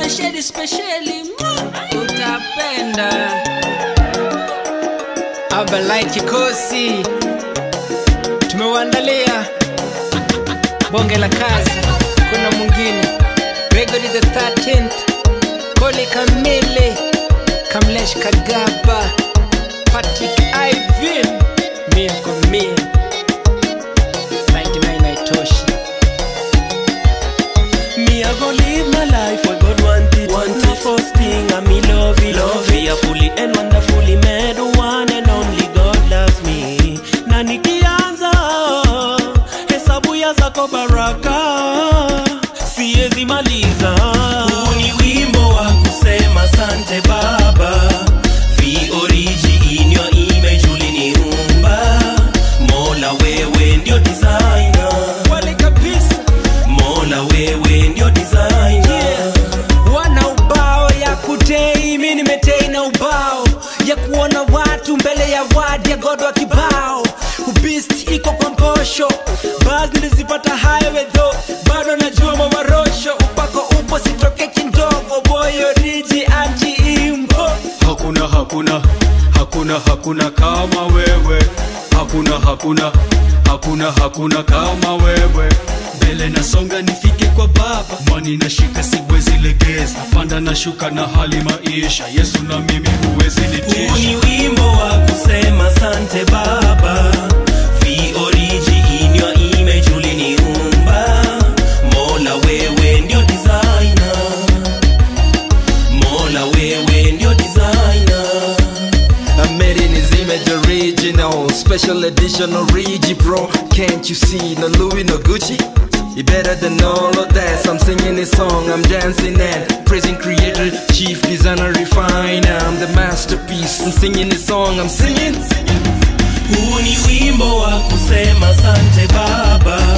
spesheli spesheli utapenda Abalite kikosi tumewaandalia bonge la kazi, kuna mwingine Gregory the 13th, Koli Kamili, Kamlesh Kagaba, Patrick Ivan, mia kwa mia 99 haitoshi. Me I go live my life where God want it. Want it. First thing I me love it, love it. Fearfully and wonderfully made the one and only God loves me. Na nikianza hesabu ya zako baraka siwezi maliza. Huu ni wimbo wa kusema sante Baba. Vi origi in your image uliniumba. Mola wewe ndio designer. Wale kabisa Mola wewe ndio designer. wana ubao ya kutei, mi nimetei na ubao ya kuona watu mbele ya wadi ya God wa kibao. Ubist iko kwa mposho, basi nilizipata highway though, bado najua mamarosho, upako upo sitoke kindogo, boyo riji anji imbo hakuna hakuna hakuna hakuna kama wewe hakuna hakuna hakuna hakuna kama wewe mbele nasonga nifike kwa baba mani nashika siwezi legeza panda na shuka na hali maisha yesu na mimi huwezi Huu nitisha ni wimbo wa kusema sante baba Vi origi in your image uliniumba Mola wewe ndio designer Mola wewe ndio designer I made in his image original Special edition origi bro Can't you see no Louis no Gucci You better than all of that So I'm singing this song, I'm dancing and Praising creator, chief designer, refiner I'm the masterpiece I'm singing this song, I'm singing Huu ni wimbo wa kusema sante baba